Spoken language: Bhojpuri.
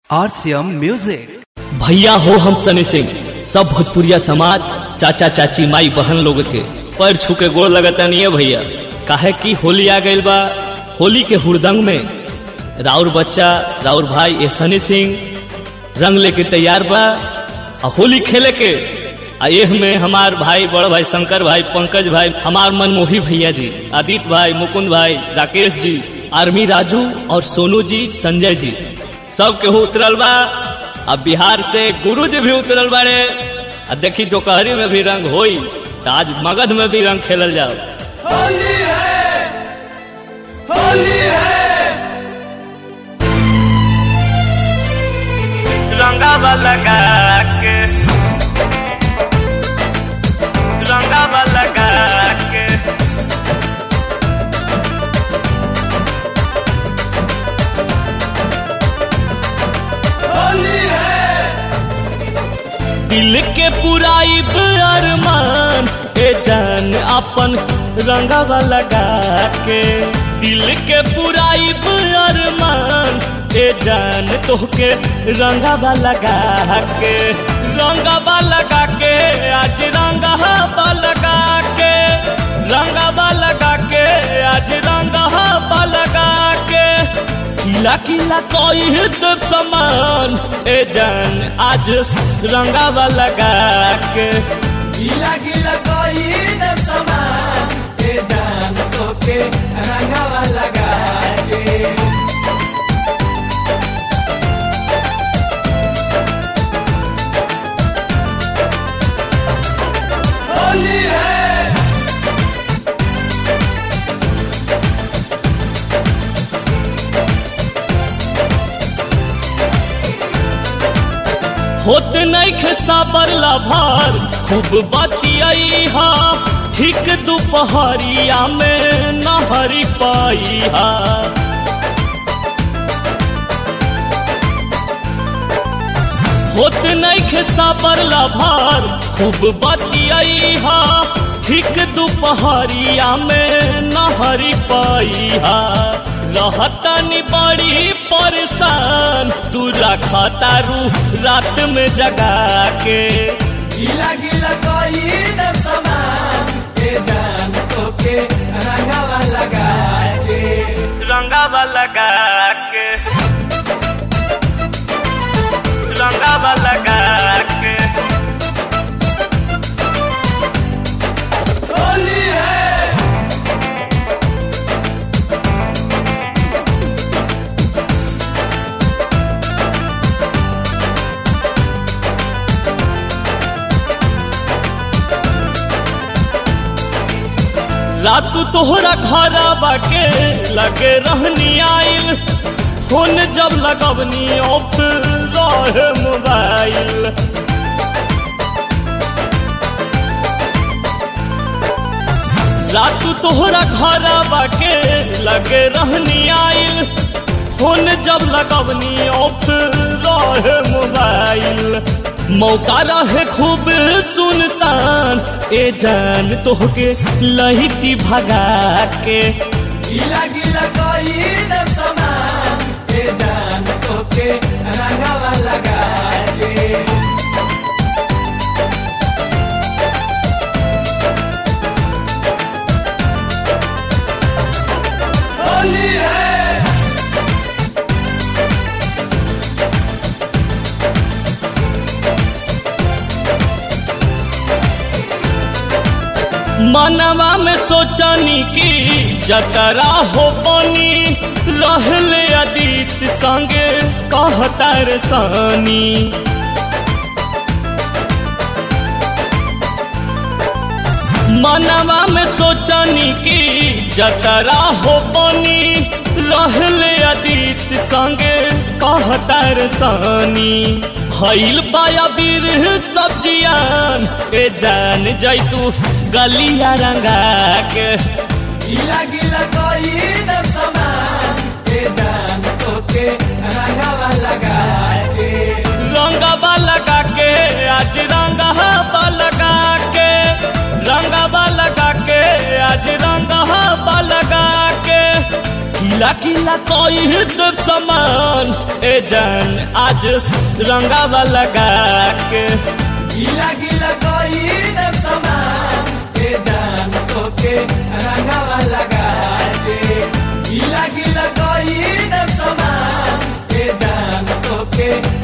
RCM Music. भैया हो हम सनी सिंह सब भोजपुरिया समाज चाचा चाची माई बहन लोग के पैर छू के गोड़ लगता नहीं है भैया काहे कि होली आ गइल बा होली के हुड़दंग में राउर बच्चा राउर भाई ए सनी सिंह रंग लेके तैयार बा आ होली खेले के आ एह में हमार भाई बड़ भाई शंकर भाई पंकज भाई हमार मनमोही भैया जी आदित्य भाई मुकुंद भाई राकेश जी आर्मी राजू और सोनू जी संजय जी सब केहू उतरल बा अब बिहार से गुरु जी भी उतरल बाड़े आ देखी दोपहरी में भी रंग होई तो आज मगध में भी रंग खेलल जाओ होली है होली है रंगा लगा के रंगा लगा के होली है दिल के पुराई अरमान ए जान अपन रंगवा लगा के दिल के पुराई अरमान ए जान तोहके रंगवा लगा के रंगवा लगा के आज रंगवा लगा के रंगवा लगा के आज रंगवा लगा के किला किला कोई तो समान ए जान आज रंगावा लगा के गीला गीला कोई दम समान के जान तो के रंगावा लगा के होली है होत नहीं खसाबर लभार खूब बतियाई हा ठीक दोपहरिया में नहरी पाई हा होत नहीं खसाबर लभार खूब बतियाई हा ठीक दोपहरिया में नहरी पाई हा रहतनी बड़ी परेशान तू रखा तारू रात में जगा के गीला गीला कोई दम समान के जान तो के रंगावा लगा के रंगावा लगा के रंगावा लगा के होली है रात तोहरा घरा के लगे रहनी आइल फोन जब लगवनी ऑफ रहे मोबाइल रात तोहरा घरा के लगे रहनी आइल फोन जब लगवनी ऑफ रहे मोबाइल मौका रहे खूब सुनसान ए जान तोहके लहिती भगा के गीला गीला कोई दम समान के जान तो के रंगावा लगा के होली है मनवा में सोचनी की जतरा हो बनी रहले अदित संगे कहता रे सानी मनवा में सोचनी की जतरा हो बनी रहले अदित संगे कहता रे सानी भइल पाया बीर सब्जियान ए जान जैतू गलिया रंगा के गीला गीला कोई दम समान के जान तो के रंगावा लगा के रंगवा लगा के आज रंगवा लगा के रंगवा लगा के आज रंगवा लगा के गीला गीला कोई देव समान ए जान आज रंगावा लगा के गीला गीला कोई दम समान के जान तो के रंगावा लगा के गीला गीला कोई दम समान के जान तो के